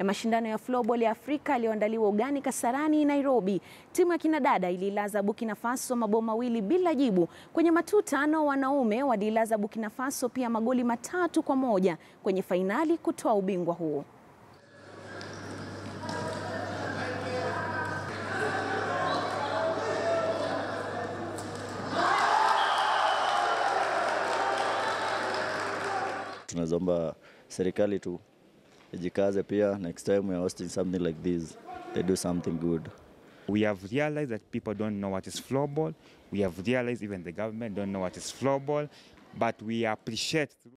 ya mashindano ya floorball ya Afrika yaliyoandaliwa ugani Kasarani, Nairobi. Timu ya kinadada ililaza Burkina Faso mabao mawili bila jibu. Kwenye matuta nao wanaume walilaza Burkina Faso pia magoli matatu kwa moja kwenye fainali kutoa ubingwa huo. Tunaomba serikali tu ijikaze pia, next time we are hosting something like this they do something good. We have realized that people don't know what is floorball. We have realized even the government don't know what is floorball, but we appreciate